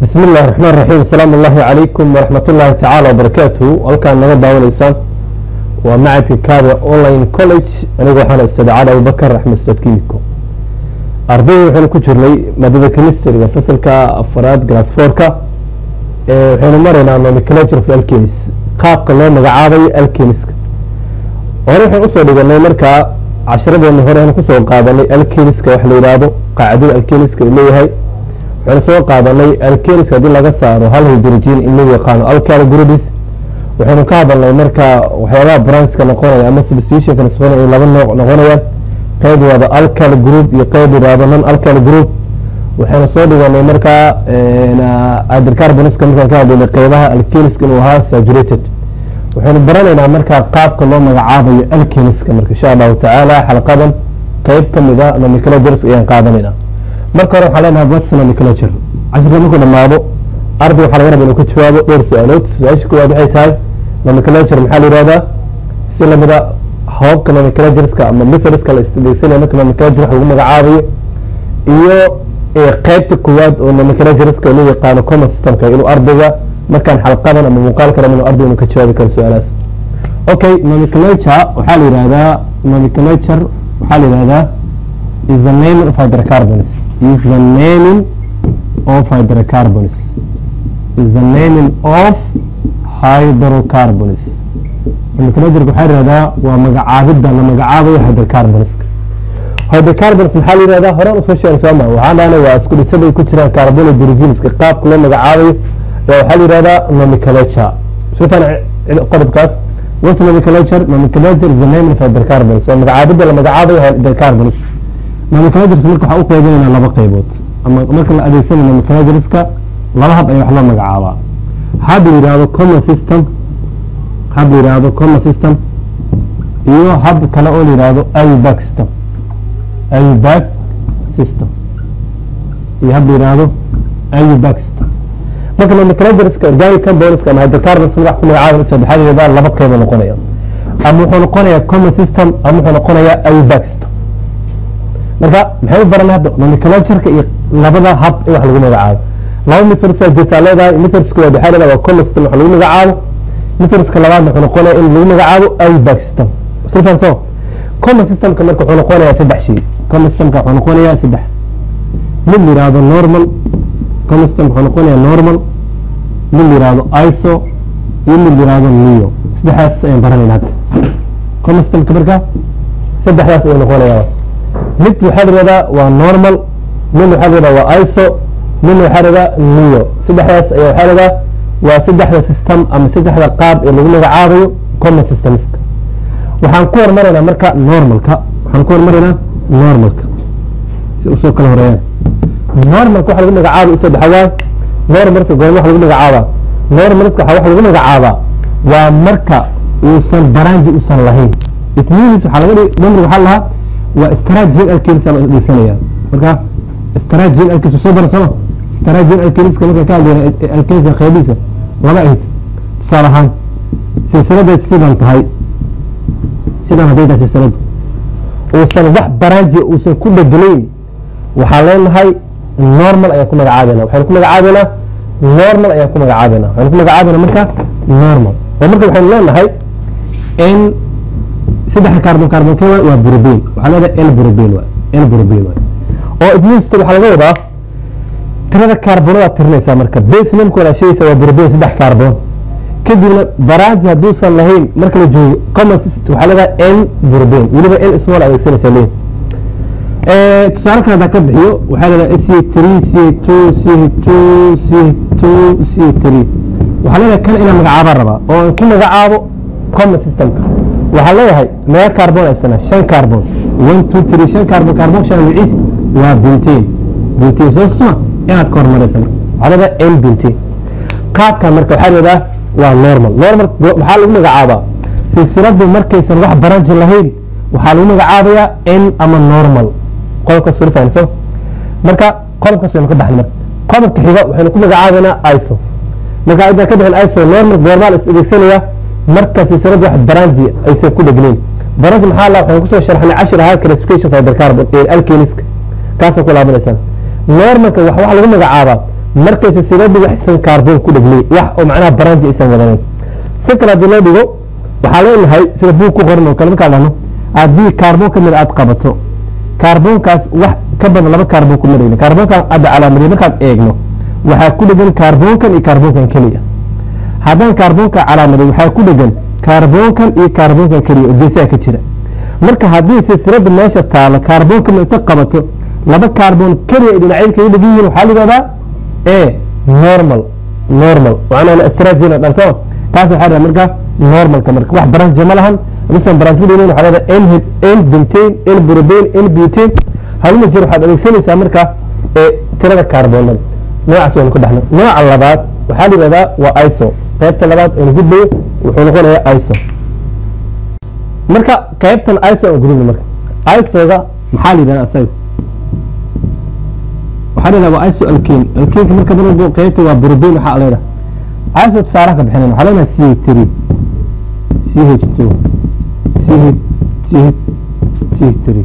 bismi illahi raxmaan raxiim asalaamu allahi calaykum waraxmat ullaahi tacaala wabarakaatuhu halkaan naga daawanaysaan waa macadka kaada online college anigu waxaan ustaad cali abubakar axmed ustaad kimiko ardayda waxaynu ku jirnay maadada chemistryga fasalka afaraad glass fourka waxaynu maraynaa nomenclature of alchemis qaabka loo magacaabayo alchemiska hore waxaan usoo dhiganay markaa casharadeena hore aan kusoo qaadanay alchemiska wax la yidhaahdo qaacidada alchemiska uu leeyahay waxaynu soo qaadanay alchemiska haddii laga saaro hal hydrogen in loo yaqaano alkyl groups waxaynu ka hadalnay marka waxyaabaha branska noqonaya ama substitutionka noqonaya laba nooc noqonayaan qayb wada alkyl group iyo qayb yidhaahdo non alkyl group waxaynu soo dhiganay markaa hydrocarbonska markaan ka hadlaynay qaybaha alchemiska inuu ahaa saturated waxaynu baranaynaa markaa qaabka loo magacaabayo alchemiska marka insha allahu tacaala xalqadan qayb kamid a nomenclatures ayaan qaadanaynaa marka hore waxaan leenahay what's nomenclature cashirka markuu dhamaado arday waxaa laga raba inuu ka jawaabo dhowr su-aalood su-aasha koowaad waxay tahay nomenclature maxaa la yihahdaa si lamida hababka nomenclatureska ama methodska la isdegsanaya marka nomenclature wax lagu magacaabayo iyo qeybta koowaad oo nomenclatureska loo yaqaano common systemka inuu ardayga markaan xalqadan ama muuqaalka raba inuu ardayga inuu ka jawaabi karo su-aalahaas okay nomenclature waxaa la yihahdaa nomenclature waxaa la yihahdaa is the naming of hydrocarbons is the naming of hydrocarbons is the naming of hydrocarbons nomenclature waxaa la yihahdaa waa magacaabidda la magacaabayo hydrocarbonska hydrocarbons maxaa la yihahdaa horaan usoo sheegay soo maa waxaan dhahnay waa isku dhisada ay ku jiraan carbon hydrogenska qaabka loo magacaabayo waxaa la yihahdaa nomenclature shufan qodobkaas what's nomenclature nomenclature is the naming of hydrocarbons waa magacaabidda la magacaabayo hydrocarbons nomenclatures marka waxaa u qeybinaynaa laba qaybood ama marka la adeegsanayo nomenclatureska laba hab ayaa wax loo magacaabaa hab la yihahdo common system hab la yihahdo common system iyo hab kale oo la yihahdo ayubag system ayubag system iyo hab la yihahdo ayubag system marka nomenclatureska organic compoundska ama hydrocarbons magac ku magacaaban saddexadeeda laba qaybo noqonaya ama wuxuu noqonayaa common system ama wuxuu noqonayaa ayubag system marka maxay u baranay hadda nomenclatureka iyo labada hab in wax lagu magacaabo laba methodsa jirtaa leedahay methodska waad waxaa leedahay waa common system wax lagu magacaabo methodska labaadna wuxuu noqonaya in lagu magacaabo ayubag system silfan so common systemka marka wuxuu noqonayaa saddex shay common systemka wuxuu noqonayaa saddex mid la yihahdo normal common system wuxuu noqonayaa normal mid la yihahdo iso iyo mid la yihahdo neo saddexdaas ayaan baranayna hadda common systemka marka saddexdaas ayuu noqonayaa mid waxaa la yihahdaa waa normal mid waxaa la yihahdaa waa iso midna waxaa la yihahdaa neo saddexdaas ayaa waxaa la yihahdaa waa saddexda system ama saddexda qaab ee lagu magacaabayo common systemska waxaan ku hormaraynaa marka normalka waxaan ku hormaraynaa normalka si usoo kala horeeyaan normalka waxa lagu magacaabay usoo dhexawaa normalska goorma wax lagu magacaabaa normalska waxa wax lagu magacaabaa waa marka uusan baranji usan lahayn it means waxaa laga dhigi number waxaa lahaa waa strategic alkenis aan adeegsanaya marka strategic alkenis soo bara sooma strategic alkeniska marka ka hadlayna alkenisa qaybiisa laba ahayd tusaale ahaan silsiladay sidan tahay sidan hadday tahay silsiladu uusan wax baranji uusan ku dhegelayn waxaa leenahay normal ayaan ku magacaabayna waxaynu ku magacaabaynaa normal ayaan ku magacaabayna waxaynu ku magacaabayna marka normal oo marka waxaynu leenahay in saddexa carbon carbon k waa burobin waxaa leedahay l burobin waa l burobin waa oo it means waxaa laga wadaa tirada carbonada tirinaysaa marka base namka wada sheegaysa waa burobin saddex carbon kadibna baraaji hadduusan lahayn marka la joogo common system waxaa leedahay n burobin weliba n small adeegsanaysaa leeyahay tusaale kale hadaa ka bixiyo waxaa leedahay c three c two c two c two c three waxaa leedahay kan inaan magacaabaan rabaa oo ku magacaabo common systemka waxaa leeyahay mega carbon aysana shan carbon one two three shan carbon carbon shan magaciis waa bintain bintain soo suma inaad ka hormaraysa marka waxaa leedahay n bintain qaabkan marka waxaa leedaha waa normal normal waxaa lagu magacaabaa silsiladu markaysan wax baranji lahayn waxaa lagu magacaabayaa n ama normal qodobka surfayso marka qodobkaas waynu ka baxnay marka qodobka xiga waxaynu ku magacaabaynaa iso marka intaan ka bixin iso normal normal is adeegsanaya marka silsiladu wax baranji aysan ku dhegnayn baranji maxaa la waxaan kusoo sharxnay cashir ahaa classification of hydrocarbon ee alkeniska kaasaan ku laabanaysaan normalka wax waxa lagu magacaabaa markay silsiladu waxsan kaarboon ku dheglay wax oo macnaha baranji aysan wadanin si kale haddii loo dhigo waxaa leenahay sida buug ku qoran oo kale markaa dhahno haddii kaarboon ka mid aad qabato kaarboonkaas wax ka badan laba kaarboon kuma dhegna kaarboonkan hadda calaamadiya markaad eegno waxaa ku dhegan kaarboonkan iyo kaarboonkan keliya haddaan kaarboonka calaamaday waxaa ku dhegan kaarboonkan iyo kaarboonkan keliya oo geesaha ka jira marka haddii silsilada meesha taalo kaarboonka inta qabato laba kaarboon keliya ay dhinacyada kaga dhegan yihiin waxaa la yidhahdaa e normal normal macnaha astragina dhan soo taas waxaa dhaha marka normalka marka wax branch ma lahan misan branch ku dhegan waxaa leedahay n n bentane n propane n butane halma jir waxaad adeegsanaysaa marka ee tirada kaarboonada noocaas waynu ku dhexnay nooca labaad waxaa la yidhahdaa waa iso qaybta labaad aynu gudbayo wuxuu noqonayaa iso marka qaybtan iso aan gudubna marka isoga maxaa la yidhahdaa asaga waxaa la yidhahdaa waa iso alkane alkaneka marka dalbo qaybta waa propane waxaa leedahay iso tusaalaha ka bixinayna waxaa leenahay c three c h two c h c h three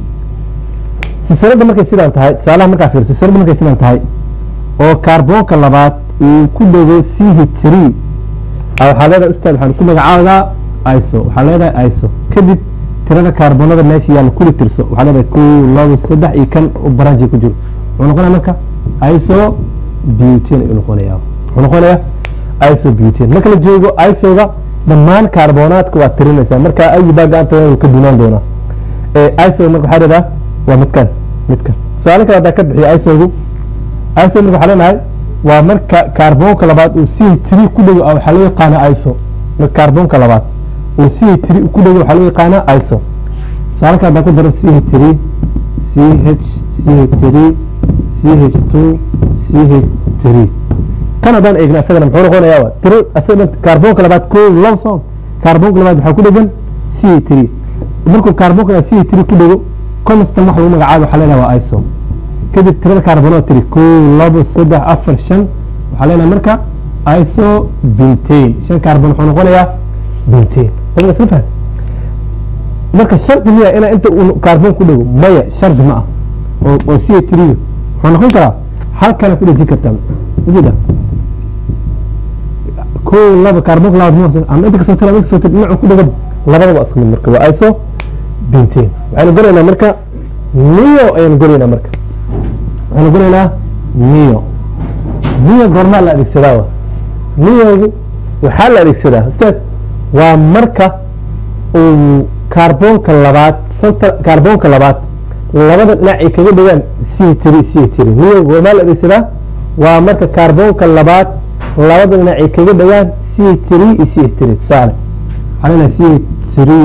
silsilada markay sidaan tahay tusaalaha markaa fiir silsilada markay sidaan tahay oo kaarboonka labaad uu ku dhego c h three waxaa leedahay ustaad waxaan ku magacaabadaa iso waxaa leedahay iso kadib tirada kaarboonada meesha yaalla kuli tirso waxaa leedahay kow labo saddex iyo kan baranji ku jiro wuxuu noqonaya marka iso butane ayuu noqonaya wuxuu noqonaya iso butane marka la joogo isoga dhammaan kaarboonaadka waad tirinaysaa marka ayi baa gacanta uu ka dunaan doonaa iso marka waxaa leedahay waa midkan midkan su-aalo kale haddaa ka bixiya isogu iso marka waxaa leenahay waa marka kaarboonka labaad uu c three ku dhego waxaa loo yaqaana iso marka kaarboonka labaad uu c three ku dhego waxaa loo yaqaana iso tusaale kale haddaa ku daro c h three c h c h three c h two c h three kan haddaan eegna isagana muxuu noqonayaa waa tiro isaga kaarboonka labaad koo labo soo kaarboonka labaad waxaa ku dhegan c three markuu kaarboonka c three ku dhego constant wax lagu magacaabo waxaa leenahay waa iso kadib tirada kaarboonada tiri kow labo saddex afar shan waxaa leenahay marka iso bentane shan kaarboon wuxuu noqonayaa bentane dabada isla fahm marka shardi miya inaa inta uu kaarboon ku dhego maya shardi ma ah oo oo c three wuxuu noqon karaa halkana ku dhejin kartaa ujeeda kow laba kaarboonka labaad ma ama inta kasoo tira inta kasoo tira dhinacu ku dhego labada waa isku mid marka waa iso bentane waxaynu goraynaa marka nio ayaynu goraynaa marka waxaynu goraynaa nio nio goormaa la adeegsadaa wa niogu waxaa la adeegsadaa ustaad waa marka uu kaarboonka labaad santa kaarboonka labaad labada dhinac ay kaga dhigaan c three c three nio goormaa la adeegsadaa waa marka kaarboonka labaad labada dhinac ay kaga dhigaan c three iyo c three tusaale waxaa leenahay c three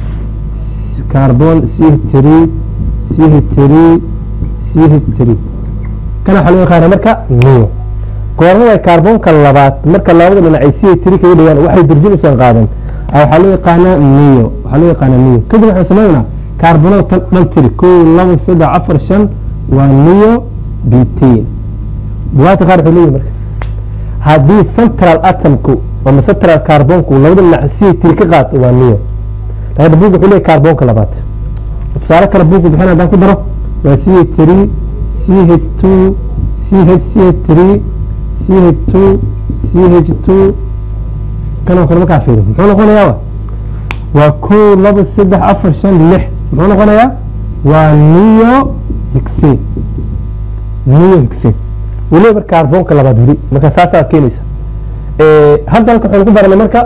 carbon c three c three c three kana waxaa loo yaqaana marka nio goorma way kaarboonka labaad marka labada dhinac ay c three kaga dhigaan waxay durjin usan qaadan waxaa loo yaqaanaa nio waxaa loo yaqaanaa nio kadib waxaan samaynaynaa kaarboonada tan dhan tiri kow labo saddex afar shan waa nio butane bugaagta qaar wuxuu leeyahay marka haddii central atomku ama central kaarboonku labada dhinac c three ka qaato waa nio laakiin buug wuxuu leeyahay kaarboonka labaad tusaale kale buugku bixin haddaan ku daro waa c h three c h two c h c h three c h two c h two kanoo kale markaa fiiri muxuu noqonayaa waa kow laba saddex afar shan lix muxuu noqonayaa waa nio higsen nio higsen weliba marka kaarboonka labaad weli marka saasaa keenaysa hadda halka waxaynu ku baranay marka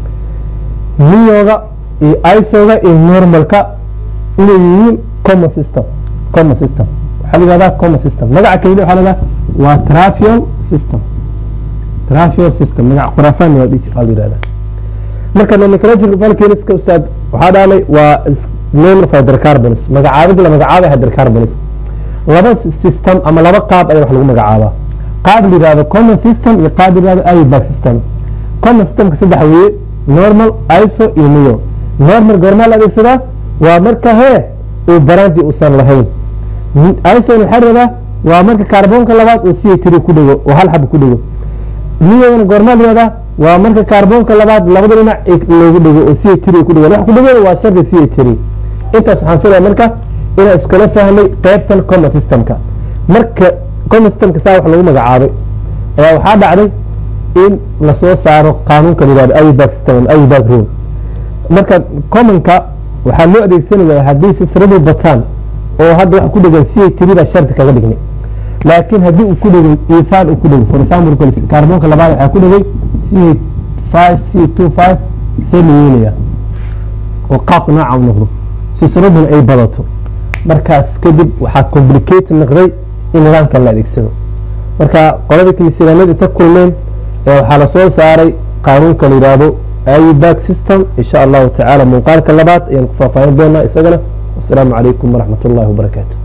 nioga iyo isoga iyo normalka inay yihiin common system common system waxaa la yihahdaa common system magaca keliya waxaa la yihahdaa waa trafiol system trafiol system magaca khuraafaan waa la yihahdaa marka nomenclature volcaniska ustaad waxaa dhaanay waa name of hydrocarbons magacaabid la magacaabay hydrocarbons laba system ama laba qaab ayaa wax lagu magacaabaa qaab la yihahdo common system iyo qaab la yihahdo iobag system common systemka saddex weeye normal iso iyo neo normal goormaa la adeegsadaa waa marka hee uu baranji uusan lahayn ison waxaa rabaa waa marka kaarboonka labaad uu c tiri ku dhego oo hal xab ku dhego niyona goormaa layihahdaa waa marka kaarboonka labaad labada dhinac loogu dhego oo c tiri ku dhego wax ku dhego waa shardi c tiri intaas waxaan filaya marka inaan iskula fahmay qaybtan common systemka marka common systemka saa wax lagu magacaabay ayaa waxaa dhacday in lasoo saaro qaanuunka la yihahdo ayback system ama ayback rule marka commonka waxaa loo adeegsanaya haddii silsiladu bataan oo hadda waxa ku dhegan c a three baa shardi kaga dhignay laakiin haddii uu ku dhegay ifaan uu ku dhegay for example kaarboonka labaad waxaa ku dhegay c five c two five see la yeelaya oo qaabka nooca u noqdo silsiladuna ay badato markaas kadib waxaa complicate noqday in nidaamkan la adeegsado marka qolada kilisilaaneed inta kulmeen waxaa lasoo saaray qaanuunka la yidhaahdo ayback system insha allahu tacaala muuqaalka labaad ayaan ku faahfaahin doonaa isagana wasalaamu calaykum waraxmat ullahi wabarakaatu